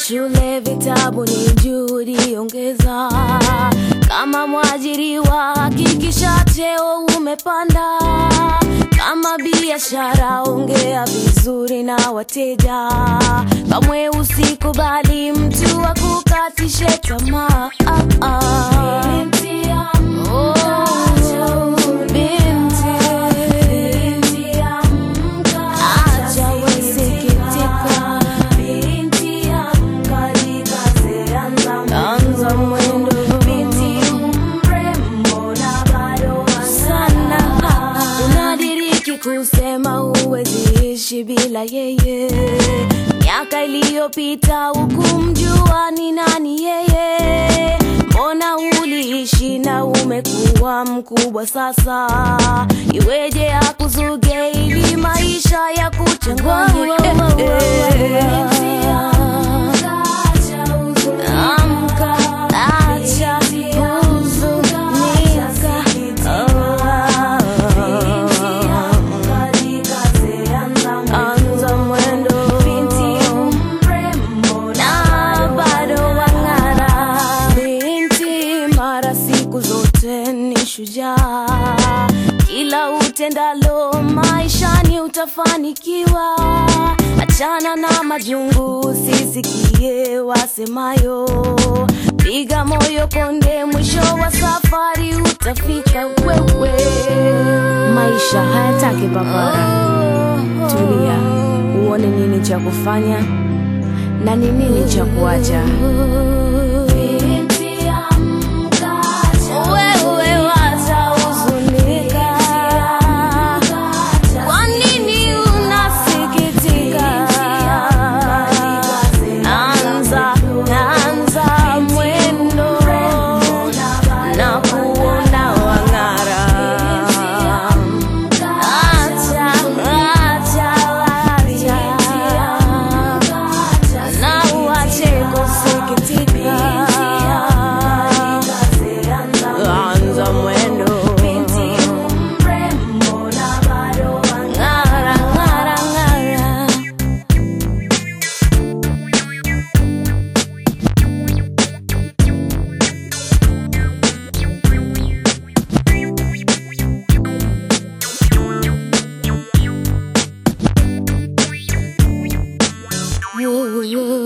shule, vitabu ni juhudi ongeza. Kama mwajiriwa, hakikisha cheo umepanda. Kama biashara, ongea vizuri na wateja. Kamwe usikubali mtu akukatishe tamaa. Ah, ah. Oh, binti. Acha wasikitika. Anza mwendo sana. Unadiriki kusema huwezi ishi bila yeye. Miaka iliyopita hukumjua ni nani yeye. Mbona uliishi na umekuwa mkubwa sasa? Iweje akuzuge ili maisha ya kuchanganye? Eh, eh. Amka, acha huzunika. Anza mwendo na bado wang'ara. Binti mara siku zote ni shujaa, kila utendalo maishani utafanikiwa. Achana na majungu, usisikie wasemayo. Piga moyo konde, mwisho wa safari utafika wewe. Maisha hayataki papara. Tulia, uone nini cha kufanya na ni nini cha kuacha. Wewe watahuzunika. Kwa nini unasikitika? Anza, anza mwendo na kuona wang'ara. Acha, acha, acha na uache kusikitika. Anza mwendo ng'ara, ng'ara, ng'ara. Ooh, ooh.